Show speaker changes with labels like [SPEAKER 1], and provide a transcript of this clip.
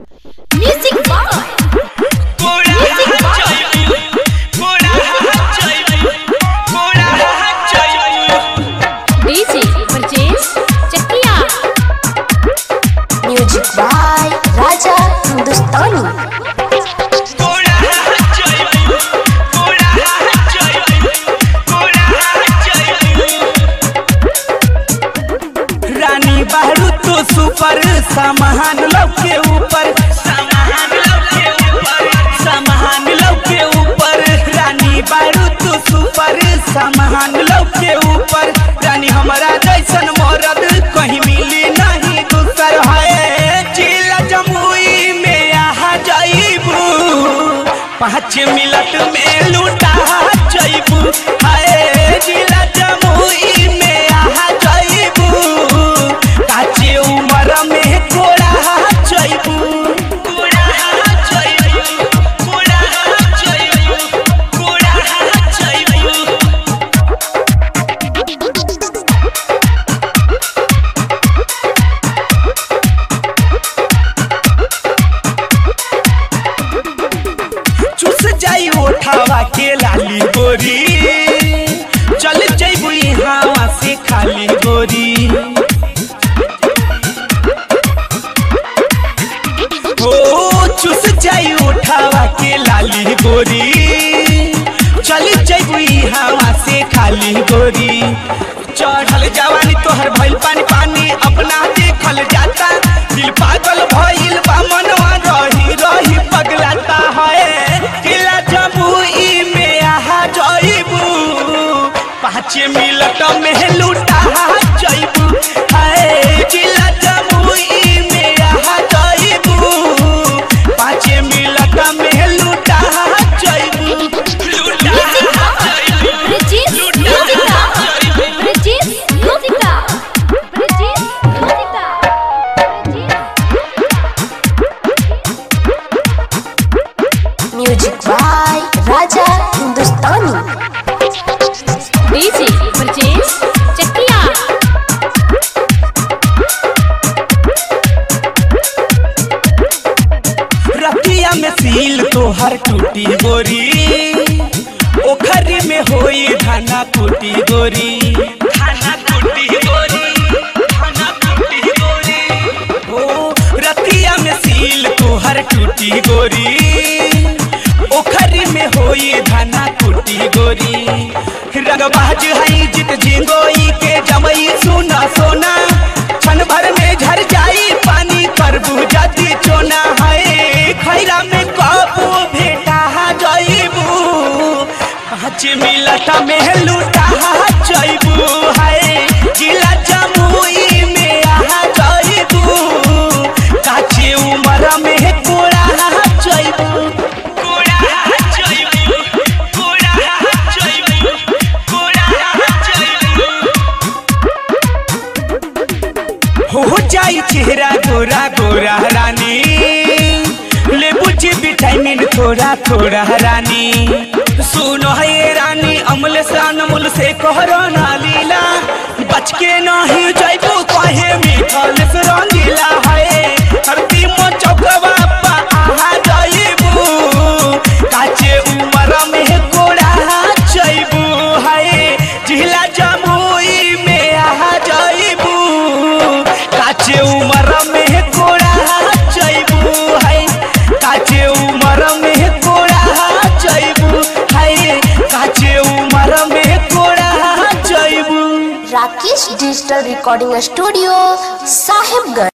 [SPEAKER 1] Music Boy. Music Boy. DJ Brajesh Chakia.
[SPEAKER 2] Music by Raja Hindustani
[SPEAKER 3] रानी बहरू तो सुपर सामान लव के ऊपर सामान लव के ऊपर सामान लव के ऊपर रानी बहरू तो सुपर सामान लव के ऊपर रानी हमारा जैसन मरद कहीं मिली नहीं दूसर है जिला जमुई में आ जाइबू पाँच मिनट में लूटा जाइबू हाय जिला जमुई में आ जाइबू काचे उमर में कोड़ा जाइबू कोड़ा जाइबू कोड़ा जाइबू कोड़ा जाइबू चुस जाई ओठावा के लाली गोरी चल जैबू यहाँ से खाली गोरी ओ चुस जाई ओठावा के लाली गोरी चल जैबू यहाँ से खाली गोरी चढ़ल जवानी तोहर भइल पानी पानी अपना देखल जाता दिल पागल भइल बा मनवा रही रही पगलाता है किला जमुई में आहा जइबू पाँच मिनट में लूटा जइबू है किला जमुई में आहा जइबू पाँच मिनट में लूटा जइबू लूटा
[SPEAKER 1] Brajesh Musica. Brajesh Musica. Brajesh Musica.
[SPEAKER 2] Music by Raja Hindustani
[SPEAKER 1] DJ Brajesh Chakia.
[SPEAKER 3] रतिया में सील तोहर टूटी गोरी ओखरी में होई धाना कुटी गोरी धाना कुटी गोरी धाना कुटी गोरी ओ रतिया में सील तोहर टूटी गोरी ओखरी में होई धाना कुटी गोरी रगबाज हई जित झिंगोई के जमई सुना सोना क्षण भर में झर जाई पानी करबू जदी चोना है खैरा में कबू भेटा जइबू पाँच मिनट में लूटा जइबू है जिला जमुई में आ जइबू काचे उमर में कोड़ा जइबू कोड़ा जइबू कोड़ा जइबू कोड़ा जइबू हो जाई चेहरा गोरा गोरा रानी ले बुझी विटामिन थोड़ा थोड़ा रानी सुनो है रानी अमल से अनमोल से कहरो ना लीला बच के नहीं जाइबो कहे मिठल से रंगीला है धरती मो चौकवा पा आहा जाइबू काचे उमर में कोड़ा जाइबू है जिला जमुई में आ जाइबू काचे उमर में कोड़ा जाइबू है काचे उमर में कोड़ा जाइबू है काचे उमर में कोड़ा जाइबू
[SPEAKER 2] Rakesh digital recording studio Sahibganj